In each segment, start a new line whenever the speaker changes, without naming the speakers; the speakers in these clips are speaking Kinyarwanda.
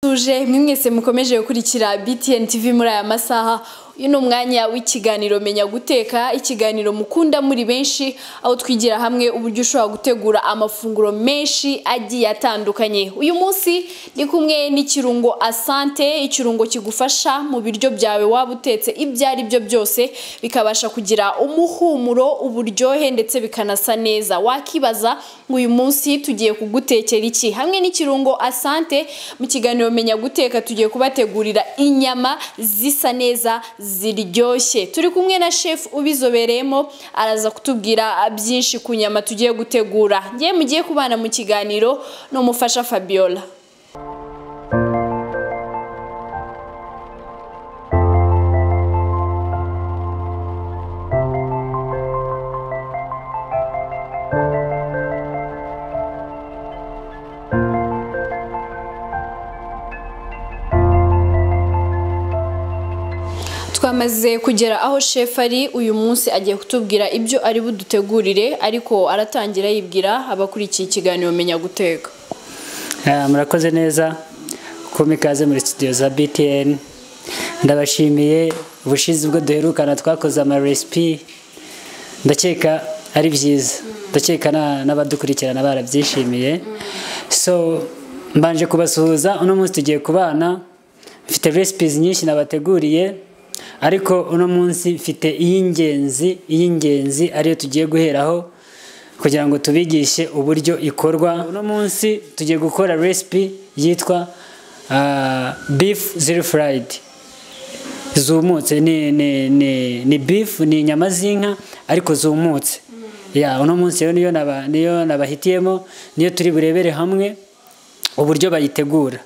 tuje mwese mukomeje gukurikira BTN TV muri aya masaha uyu ni umwanya w'ikiganiro menya guteka ikiganiro mukunda muri benshi aho twigira hamwe uburyo ushobora gutegura amafunguro menshi agiye atandukanye uyu munsi ndi kumwe n'ikirungo asante ikirungo kigufasha mu biryo byawe waba utetse ibyo ari byo byose bikabasha kugira umuhumuro uburyohe ndetse bikanasa neza wakibaza ngo uyu munsi tugiye kugutekera iki hamwe n'ikirungo asante mu kiganiro menya guteka tugiye kubategurira inyama zisa neza ziryoshye turi kumwe na shefu ubizobereyemo araza kutubwira byinshi ku nyama tugiye gutegura ngewe mugiye kubana mu kiganiro ni umufasha fabiola twamaze kugera aho shefu ari uyu munsi agiye kutubwira ibyo ari budutegurire ariko aratangira yibwira abakurikiye ikiganiro menya guteka
Ah, murakoze neza kumpa ikaze muri studio za btn ndabashimiye ubushize ubwo duherukana twakoze amaresipi ndakeka ari byiza ndakeka na- n'abadukurikirana barabyishimiye so mbanje kubasuhuza uno munsi tugiye kubana mfite recipes nyinshi nabateguriye ariko uno munsi mfite iy'ingenzi iy'ingenzi ariyo tugiye guheraho kugira ngo tubigishe uburyo ikorwa uno munsi tugiye gukora recipe yitwa ah, beef zero fried zumutse ni ni ni ni beef ni inyama z'inka ariko zumutse ya uno munsi rero niyo naba niyo nabahitiyemo niyo turi burebere hamwe uburyo bayitegura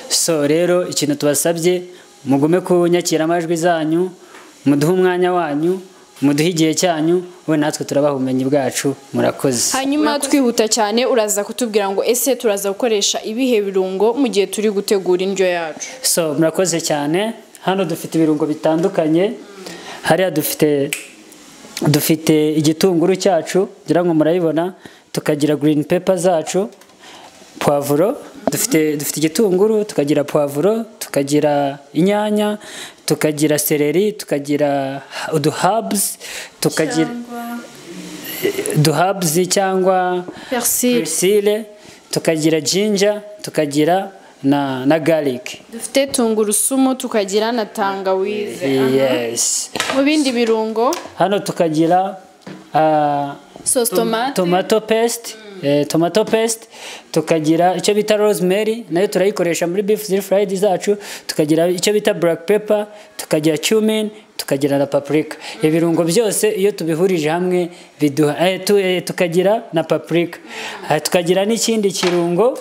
so rero ikintu tubasabye mugume kunyakira amajwi zanyu muduhe umwanya wanyu muduhe igihe cyanyu we natwe turabaha ubumenyi bwacu murakoze
hanyuma twihuta cyane uraza kutubwira ngo ese turaza gukoresha ibihe birungo mu gihe turi gutegura indyo yacu
so murakoze cyane hano dufite ibirungo bitandukanye hariya dufite dufite igitunguru cyacu ngira ngo murabibona tukagira green pepper zacu pavuro dufite dufite igitunguru tukagira pavuro tukagira inyanya tukagira seleri tukagira udu herbs tukagira udu herbs cyangwa
Persil.
persile tukagira ginger tukagira na na garlic
dufite tungurusumu tukagira na tangawize
yes
mu bindi birungo
hano tukagira ah,
sosi tomate
tomato paste eh, tomato paste tukagira icyo bita rosemary nayo turayikoresha muri beef zero fried zacu tukagira icyo bita black pepper tukagira cumin tukagira na paprika ibirungo byose iyo tubihurije hamwe biduha eh, tu, eh, tukagira na paprika Ah, tukagira n'ikindi kirungo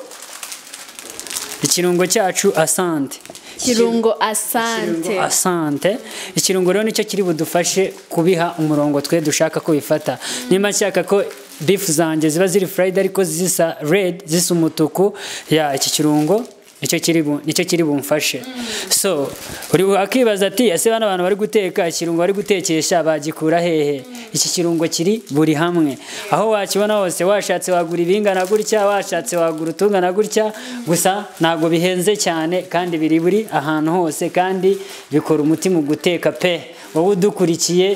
ikirungo cyacu asante
kirungo asante
asante ikirungo rero nicyo kiri budufashe kubiha umurongo twe dushaka ko bifata niba nshaka ko bifu zanjye ziba ziri furayidi ariko zisa redi zisa umutuku ya iki kirungo nicyo kiri bu- nicyo kiri bumfashe so uri bu- akibaza ati ese bano bantu bari guteka ikirungo bari gutekesha bagikura hehe iki kirungo kiri buri hamwe aho wakibona hose washatse wagura ibingana gutya washatse wagura utungana gutya gusa ntabwo bihenze cyane kandi biri buri ahantu hose kandi bikora umutima guteka pe wowe udukurikiye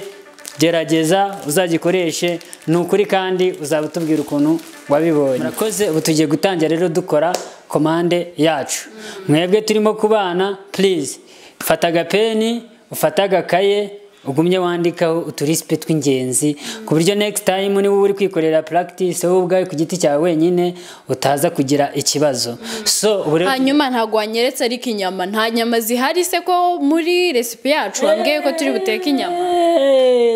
gerageza uzagikoreshe ni ukuri kandi uzaba utubwira ukuntu wabibonye murakoze ubu tugiye gutangira rero dukora komande yacu mwebwe turimo kubana purize fata agapeni ufate agakaye ugumye wandikaho uturisipe tw'ingenzi ku buryo next time niba uri kwikorera practice wowe ubwawe ku giti cyawe wenyine utaza kugira ikibazo so ubu rero
hanyuma ntabwo wanyeretse ariko inyama nta nyama zihari se ko muri resipi yacu wambwiye ko turi buteke inyama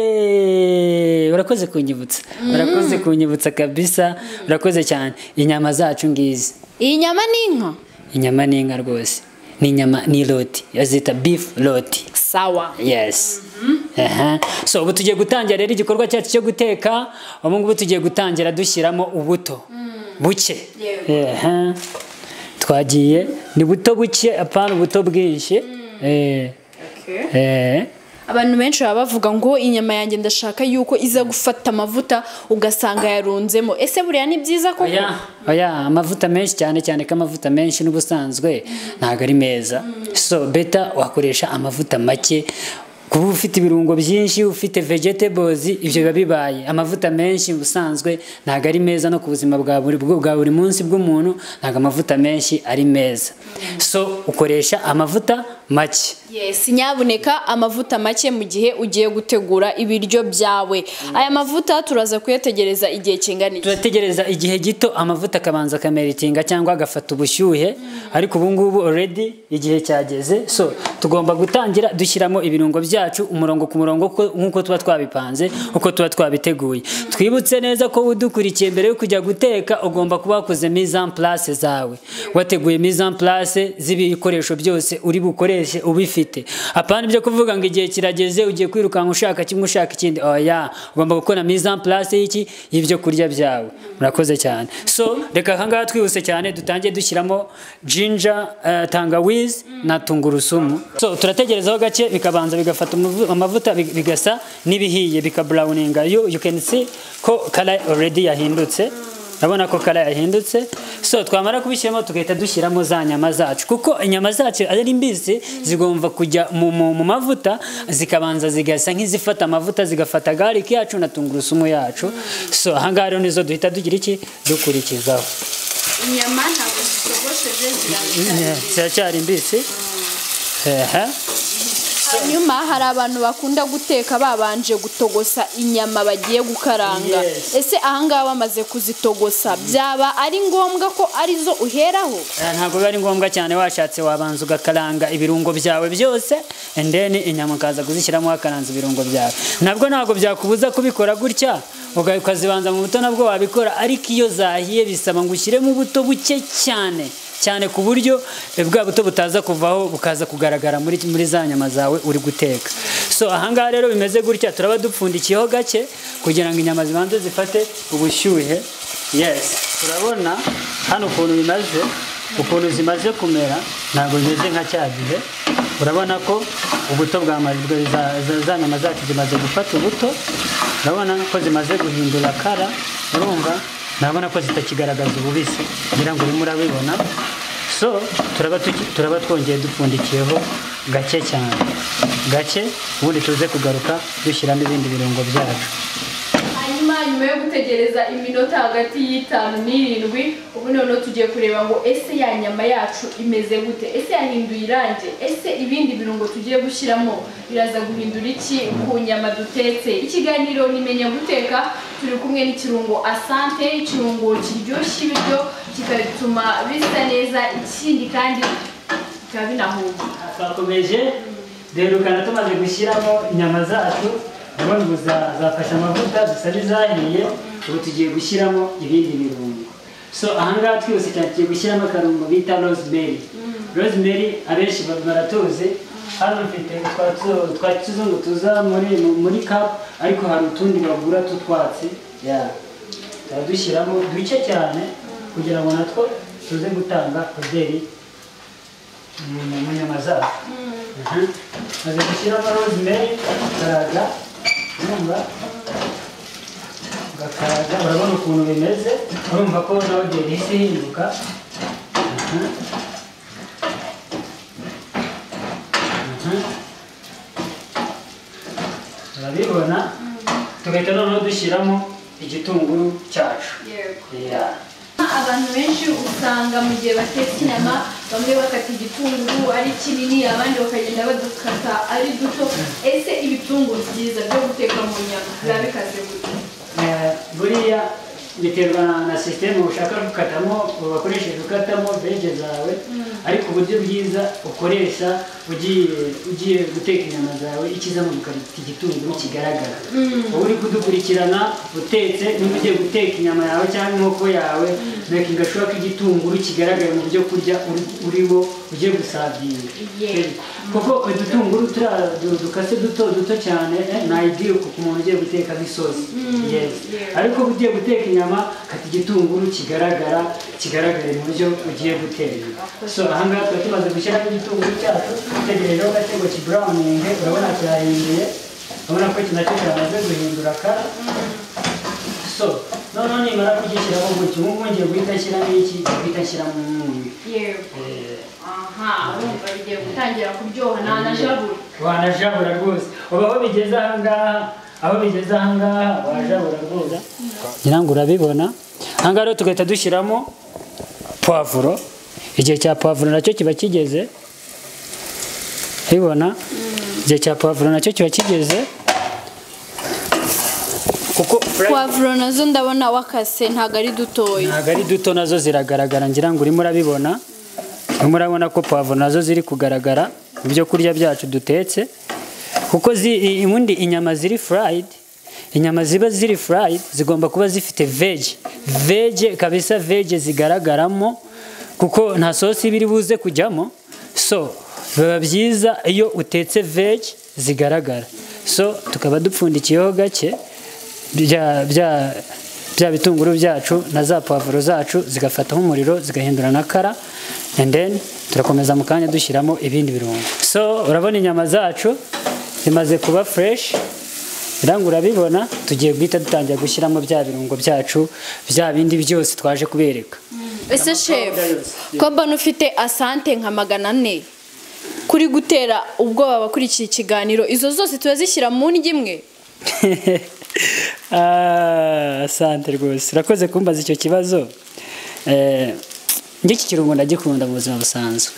Hey, urakoze kunyibutsa urakoze kunyibutsa kabisa urakoze cyane inyama zacu ngizi
iyi nyama ni inka
inyama ni inka rwose ni inyama ni roti bazita beef roti
sawa
yes Aha. so ubu tugiye gutangira rero igikorwa cyacu cyo guteka ubu ngubu tugiye gutangira dushyiramo ubuto buke Aha. twagiye ni buto buke apana ubuto bwinshi Eh. Eh.
abantu benshi baba bavuga ngo inyama yanjye ndashaka yuko iza gufata amavuta ugasanga yarunzemo ese buriya ni byiza koko
oya oya amavuta menshi cyane cyane ko amavuta menshi n'ubusanzwe ntabwo ari meza so beta wakoresha amavuta make kuba ufite ibirungo byinshi ufite vegetables ibyo biba bibaye amavuta menshi ubusanzwe ntabwo ari meza no ku buzima bwa buri bwo- bwa buri munsi bw'umuntu ntabwo amavuta menshi ari meza so ukoresha amavuta make
Yes, nyabuneka amavuta make mu gihe ugiye gutegura ibiryo byawe aya mavuta turaza kuyategereza igihe kingana iki
turategereza igihe gito amavuta akabanza akameritinga cyangwa agafata ubushyuhe ariko ubu ngubu already igihe cyageze so tugomba gutangira dushyiramo ibirungo byacu umurongo ku murongo uko- nk'uko tuba twabipanze uko tuba twabiteguye twibutse neza ko udukurikiye mbere yo kujya guteka ugomba kuba wakoze mise en place zawe wateguye mise en place z'ibikoresho byose uri bukoreshe ubifite apana ibyo kuvuga ngo igihe kirageze ugiye kwirukanka ushaka kimwe ushaka ikindi oya ugomba gukora mise en place y'iki y'ibyo kurya byawe murakoze cyane so reka aha ngaha twihuse cyane dutangiye dushyiramo jinja eh, tangawizi na tungurusumu so turategerezaho gake bikabanza bigafata umuvu- amavuta big- bigasa n'ibihiye bikabrawuninga you, you can see ko kara already yahindutse urabona ko kara yahindutse so twamara kubishyiramo tugahita dushyiramo za nyama zacu kuko inyama zacu ari mbisi zigomba kujya mu, mu, mu mavuta zikabanza zigasa nk'izifata amavuta zigafata garlic yacu na tungurusumu yacu so ahangaha rero nizo duhita tugira iki dukurikizaho
inyama ntabwo zitogosheje
Yeah, ziracyari mbisi ehe
hanyuma hari abantu bakunda guteka babanje gutogosa inyama bagiye gukaranga
Yes.
ese ahangaha bamaze kuzitogosa byaba ari ngombwa ko arizo uheraho
Eh, ntabwo biba ari ngombwa cyane washatse wabanza ugakaranga ibirungo byawe byose and then inyama ukaza kuzishyiramo wakaranze ibirungo byawe nabwo ntabwo byakubuza kubikora gutya uga- ukazibanza mu buto nabwo wabikora ariko iyo zahiye bisaba ngo ushyiremo ubuto buke cyane cyane ku buryo eh, bwa buto butaza kuvaho bukaza kugaragara muri, muri za nyama zawe uri guteka so ahangaha rero bimeze gutya turaba dupfundikiyeho gake kugira ngo inyama zibanze zifate ubushyuhe yes turabona hano ukuntu bimaze ukuntu zimaze kumera ntabwo zimeze nka cya gihe urabona ko ubuto bwamaze za- za- za nyama zacu zimaze gufata ubuto urabona ko zimaze guhindura kara urumva urabona ko zitakigaragaza ububisi ngira ngo urimo urabibona so turaba tuki- turaba twongeye dupfundikiyeho gake cyane gake ubundi tuze kugaruka dushyiramo ibindi birungo byacu
hanyuma nyuma yo gutegereza iminota hagati y'itanu n'irindwi ubu noneho tugiye kureba ngo ese ya nyama yacu imeze gute ese yahinduye irangi ese ibindi birungo tugiye gushyiramo biraza guhindura iki ku nyama dutetse ikiganiro nimenya guteka turi kumwe n'ikirungo asante ikirungo kiryoshya ibiryo kikatuma bisa neza ikindi kandi bikaba binahumura
twakomeje duherukana tumaze gushyiramo inyama zacu ubundi ubu za- zafashe amavuta zisa n'izahiye ubu tugiye gushyiramo ibindi birungo so ahangaha twihuse cyane tugiye gushyiramo akarungo bita rosemary rosemary abenshi ba- baratuzi hano mfite twa tu- twa kizungu tuza muri mu- muri kapu ariko hari utundi bagura tw'utwatsi yeah. turadushyiramo duke cyane kugira ngo natwo tuze gutanga oderi mu nyama zacu maze gushyiramo rosemary ukaraga urumva ugakaraga urabona ukuntu bimeze urumva ko nawe igihe ihise ihinduka Mhm. Mhm. urabibona tugahita noneho dushyiramo igitunguru cyacu Yeah.
Abantu benshi usanga mu gihe batetse inyama bamwe bakata igitunguru ari kinini abandi bakagenda badukata ari duto ese ibitunguru byiza byo guteka mu nyama biba bikaze gute
Eh, buriya biterwa na, na sisitemu ushaka gukatamo wakoresheje ukatamo bege zawe ariko uburyo bwiza ukoresha ugiye ugiye guteka inyama zawe ikizamo ukabita igitunguru kigaragara uba uri kudukurikirana utetse niba ugiye guteka inyama yawe cyangwa inkoko yawe makinga shuwa ko igitunguru kigaragara mu byo kurya uri- urimo ugiye gusavinga
Yeah.
kuko udutunguru turiya du- dukase duto duto cyane eh, ni ideal ku muntu ugiye guteka nk'isosi Yes. ariko uba ugiye guteka inyama inyama kata igitunguru kigaragara kigaragare mu buryo ugiye gutera so aha ngaha tuba tumaze gushyiramo igitunguru cyacu dutegerejeho gatego kiburawuninge urabona kirahinduye urabona ko iki nacyo kiramaze guhindura kara so noneho nimara kugishyiraho gutya ubu ngubu ngiye guhita nshyiramo iki guhita nshyiramo umunyu
yewe aha urumva bigiye gutangira kuryoha nta na jabura
wanajabura rwose uba aho bigeze ahangaha aho bigeze ahangaha wajabura rwose ngira ngo urabibona ahangaha rero tugahita dushyiramo puwavuro igihe cya puwavuro nacyo kiba kigeze ubibona igihe cya puwavuro nacyo kiba kigeze kuko
puwavuro nazo ndabona wakase ntabwo ari dutoya
ntabwo ari duto nazo ziragaragara ngira ngo urimo urabibona urimo urabona ko pavuro nazo ziri kugaragara mu byo kurya byacu dutetse kuko zi- i- ubundi inyama ziri furayidi inyama ziba ziri furayidi zigomba kuba zifite veji veje kabisa veje zigaragaramo kuko nta sosi iba iri buze kujyamo so biba byiza iyo utetse veji zigaragara so tukaba dupfundikiyeho gake bya bya bya bitunguru byacu na za pavuro zacu zigafataho umuriro zigahindura na kara and then turakomeza mu kanya dushyiramo ibindi birungo so urabona inyama zacu zimaze kuba fresh iranga urabibona tugiye guhita dutangira gushyiramo bya birungo byacu bya bindi byose twaje kubereka
ese shefu ko mbona ufite asante nka magana ane kuri gutera ubwoba abakurikiye ikiganiro izo zose turazishyira mu ndyo imwe
Ah, asante rwose urakoze kumbaza icyo kibazo Eh, njye iki kirungo ndagikunda mu buzima busanzwe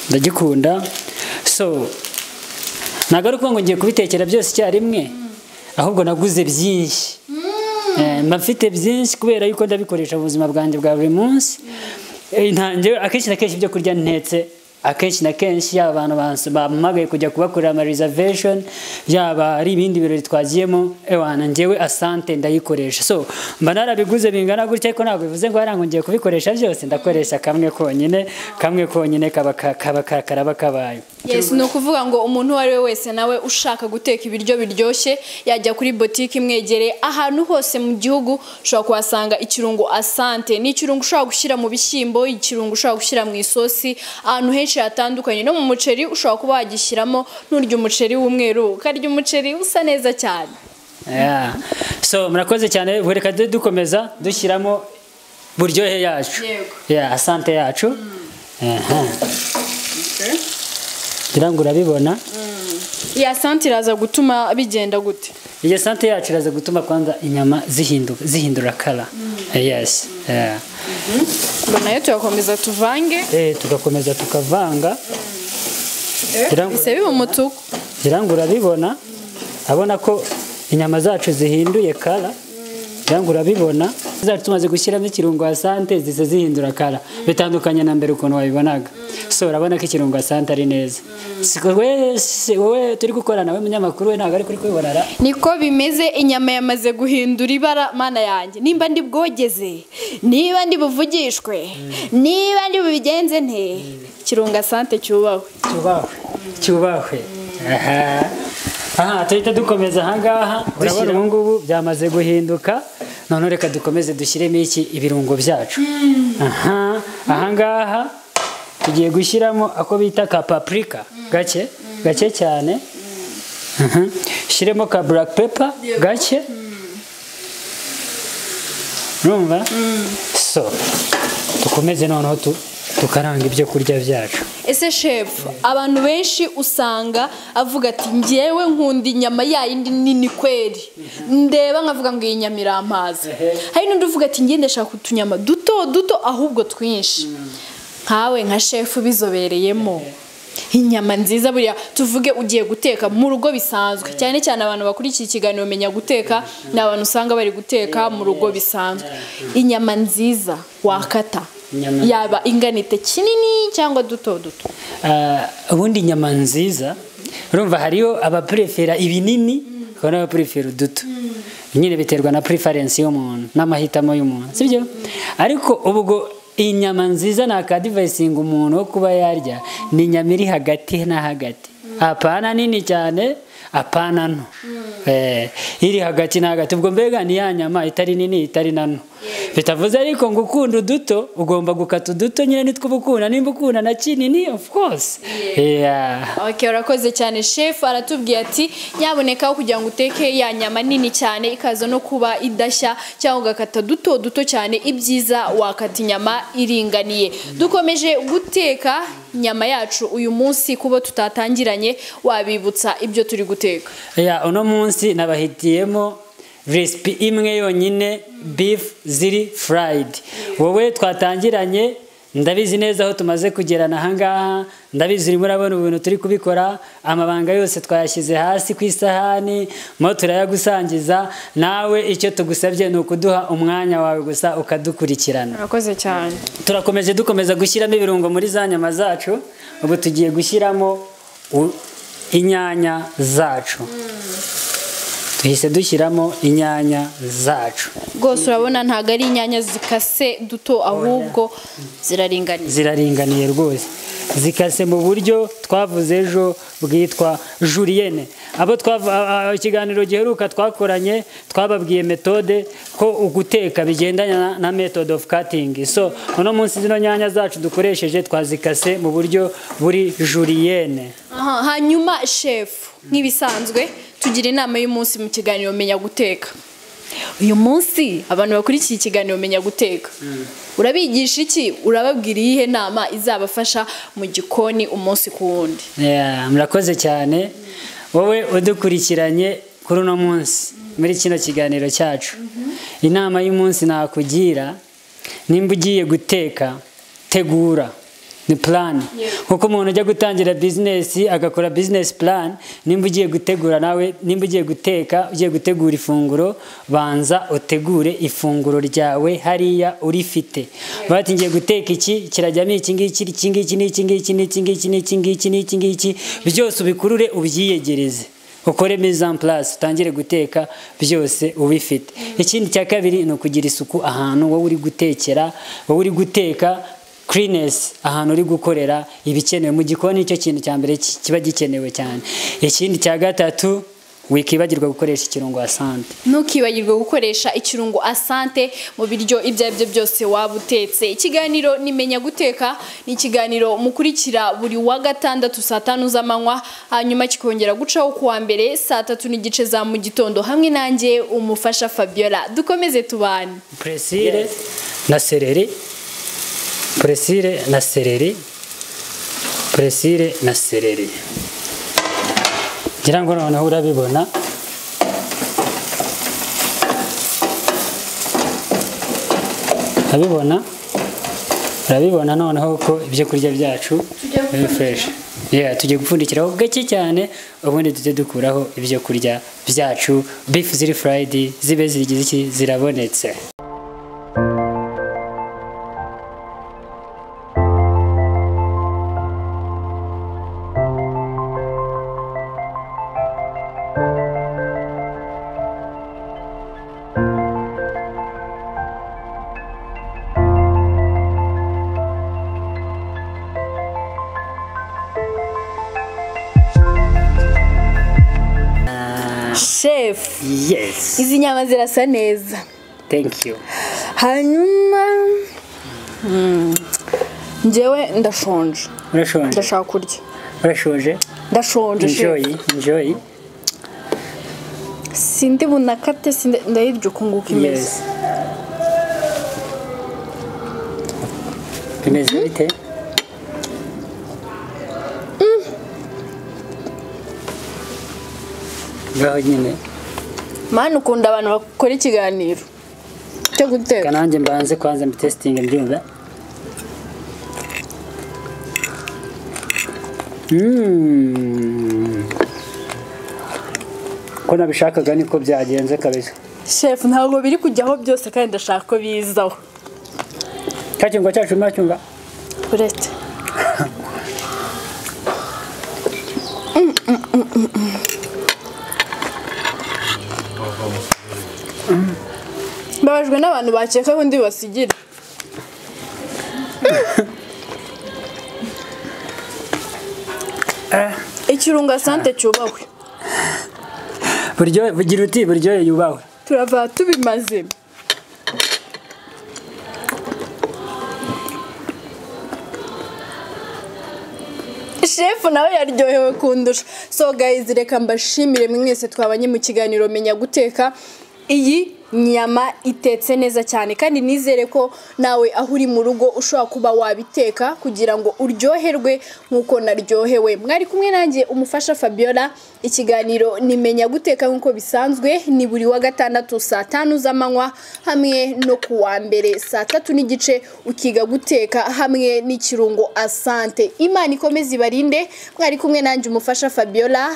ndagikunda so ntabwo ari ukuvuga ngo ngiye kubitekera byose icyarimwe ahubwo naguze byinshi Eh, mba mfite byinshi kubera yuko ndabikoresha mu buzima bwanjye bwa buri munsi Eh, nta- njyewe akenshi na kenshi ibyo kurya ntetse akenshi na kenshi yaba abantu bans- bampamagaye kujya kubakorera ama reservation yaba ari ibindi birori twagiyemo ewana njyewe asante ndayikoresha so mba narabiguze bingana gutya ariko ntabwo bivuze ngo hariya ngo ngiye kubikoresha byose ndakoresha kamwe konyine kamwe konyine kaba ka- kaba ka- karaba kabaye
Yes, ni ukuvuga ngo umuntu uwo ari we wese nawe ushaka guteka ibiryo biryoshye yajya kuri botike imwegereye ahantu hose mu gihugu ushobora kuhasanga ikirungo asante ni ikirungo ushobora gushyira mu bishyimbo ikirungo ushobora gushyira mu isosi ahantu henshi hatandukanye no mu muceri ushobora kuba wagishyiramo nturya umuceri w'umweru ukarya umuceri usa neza cyane
Yeah. so murakoze cyane buri reka tujye dukomeza dushyiramo buryohe yacu
Yego.
yeah, asante yacu Aha. ngira ngo urabibona
iyi asante iraza gutuma bigenda gute
iyo sante yacu iraza gutuma kwanza inyama zihinduka zihindura kara yes Yeah.
ngo nayo tuyakomeza tuvange
Eh, tugakomeza tukavanga Ngira ngo-
bise biba umutuku
ngira ngo urabibona urabona ko inyama zacu zihinduye kara ngira ngo urabibona zacu tumaze gushyiramo ikirungo asante zise zihindura kara bitandukanye na mbere ukuntu wabibonaga so urabona ko ikirungo asante ari neza Si ko we- si wowe turi gukorana we munyamakuru we ntabwo ari kuri kubibona ra.
niko bimeze inyama yamaze guhindura ibara mana yanjye nimba ndi bwogeze niba ndi buvugishwe niba ndi bubigenze nte kirunga sante cyubahwe
cyubahwe cyubahwe aha aha tuhita dukomeza ahangaha urabona ubu ngubu byamaze guhinduka noneho reka dukomeze dushyiremo iki ibirungo byacu aha ahangaha tugiye gushyiramo ako bita ka paprika gake gake cyane aha shyiremo ka black pepper gake urumva so dukomeze noneho tu- tukaranga ibyo kurya byacu
ese shefu abantu benshi usanga avuga ati ngewe nkunda inyama yayindi nini kweri ndeba nkavuga ngo iyi nyama irampaza hari n'undi uvuga ati nge ndashaka utunyama duto duto ahubwo twinshi nkawe nka shefu ubizobereyemo inyama nziza buriya tuvuge ugiye guteka mu rugo bisanzwe cyane cyane abantu bakurikiye ikiganiro menya guteka ni abantu usanga bari guteka mu rugo bisanzwe inyama nziza wakata
Inyama-
yaba inganite kinini cyangwa duto duto
Ah, ubundi inyama nziza urumva hariho abapurefera ibinini hakaba n'abapurefera uduto nyine biterwa na purifarensi y'umuntu n'amahitamo y'umuntu sibyo ariko ubwo inyama nziza ni akadivayisinga umuntu wo kuba yarya ni inyama iri hagati na hagati apana nini cyane apana nto Eh, iri hagati na hagati ubwo mbega ni ya nyama itari nini itari nano bitavuze ariko ngo ukunda uduto ugomba gukata uduto nyine nitwo uba ukunda nimba ukunda na kinini of course yeah.
Okay, urakoze cyane chef aratubwiye ati nyaboneka aho kugira ngo uteke ya nyama nini cyane ikaza no kuba idashya cyangwa ugakata duto duto cyane ibyiza wakata inyama iringaniye dukomeje guteka inyama yacu uyu munsi kuba tutatangiranye wabibutsa ibyo turi guteka
ya uno munsi nabahitiyemo resipi imwe yonyine bifu ziri furayidi wowe twatangiranye ndabizi neza aho tumaze kugerana ahangaha ndabizi urimo urabona ibintu turi kubikora amabanga yose twayashyize hasi ku isahani mo turayagusangiza nawe icyo tugusabye ni ukuduha umwanya wawe gusa ukadukurikirana
urakoze cyane
turakomeje dukomeza gushyiramo ibirungo muri za nyama zacu ubu tugiye gushyiramo u- inyanya zacu duhise dushyiramo inyanya zacu
rwose urabona ntabwo ari inyanya zikase duto ahubwo ziraringaniye
ziraringaniye rwose zikase mu buryo twavuze ejo bwitwa juriyene abo twavu- a- a- ikiganiro giheruka twakoranye twababwiye metode ko uguteka bigendanye na- na method of cutting so uno munsi zino nyanya zacu dukoresheje twazikase mu buryo buri juriyene
Aha, hanyuma chef nk'ibisanzwe tugira inama y'umunsi mu kiganiro menya guteka uyu munsi abantu bakurikiye ikiganiro menya guteka urabigisha iki urababwira iyihe nama izabafasha mu gikoni umunsi ku wundi
Yeah, murakoze cyane wowe udukurikiranye kuri uno munsi muri kino kiganiro cyacu inama y'umunsi nakugira nimba ugiye guteka tegura ni plan kuko umuntu ujya gutangira bizinesi agakora bizinesi plan nimba ugiye gutegura nawe nimba ugiye guteka ugiye gutegura ifunguro banza utegure ifunguro ryawe hariya urifite bati ngiye guteka iki kirajyamo iki ngiki iki ngiki n'iki ngiki n'iki ngiki n'iki ngiki n'iki ngiki byose ubikurure ubyiyegereze ukore mise en place utangire guteka byose ubifite ikindi cya kabiri ni ukugira isuku ahantu wowe uri gutekera wowe uri guteka kirinesi ahantu uri gukorera ibikenewe mu gikoni nicyo kintu cya mbere ki- kiba gikenewe cyane ikindi cya gatatu wikibagirwa gukoresha ikirungo asante
ntukibagirwe gukoresha ikirungo asante mu biryo ibyo ari byo byose waba utetse ikiganiro nimenya guteka ni ikiganiro mukurikira buri wa gatandatu saa tanu z'amanywa hanyuma kikongera gucaho ku wa mbere saa tatu n'igice za mu gitondo hamwe nanjye umufasha fabiola dukomeze tubane
puresire na sereri puresire na sereri puresire na sereri ngira ngo noneho urabibona urabibona urabibona noneho ko ibyo kurya byacu biri fureshi Yeah, tugiye gupfundikiraho gake cyane ubundi tujye dukuraho ibyo kurya byacu bifu ziri furayidi zibe zirigize iki zirabonetse
shefu
Yes.
izi nyama zirasa neza
Thank you.
hanyuma Mm. njyewe ndashonje
Urashonje?
ndashaka kurya
Urashonje?
ndashonje
Enjoy,
shefu
enjoy.
sindi bunakate sindi ndayirya uko nguko imeze
Yes. Bimeze bite? Ngaho nyine.
mani ukunda abantu bakora ikiganiro cyo guteka
Kananje mbanze kwanza mbitestinge mbyumve. Mm. Ko nabishakaga niko byagenze kabisa.
shefu ntabwo biri kujyaho byose kandi ndashaka ko bizaho
Kacyunga cyacu macyunga.
uretse mbabajwe n'abantu bakeka ko undi basigira ikirunga sante cyubahwe
buryo bugira uti buryohe yubahwe
turava tubimaze shefu nawe yaryohewe kundusha so guys reka mbashimire mwese twabanye mu kiganiro menya guteka iyi nyama itetse neza cyane kandi nizere ko nawe aho uri mu rugo ushobora kuba wabiteka kugira ngo uryoherwe nk'uko naryohewe mwari kumwe nanjye umufasha fabiola ikiganiro nimenya guteka nk'uko bisanzwe ni buri wa gatandatu saa tanu z'amanywa hamwe no ku wa mbere saa tatu n'igice ukiga guteka hamwe n'ikirungo asante imana ikomeze ibarinde mwari kumwe nanjye umufasha fabiola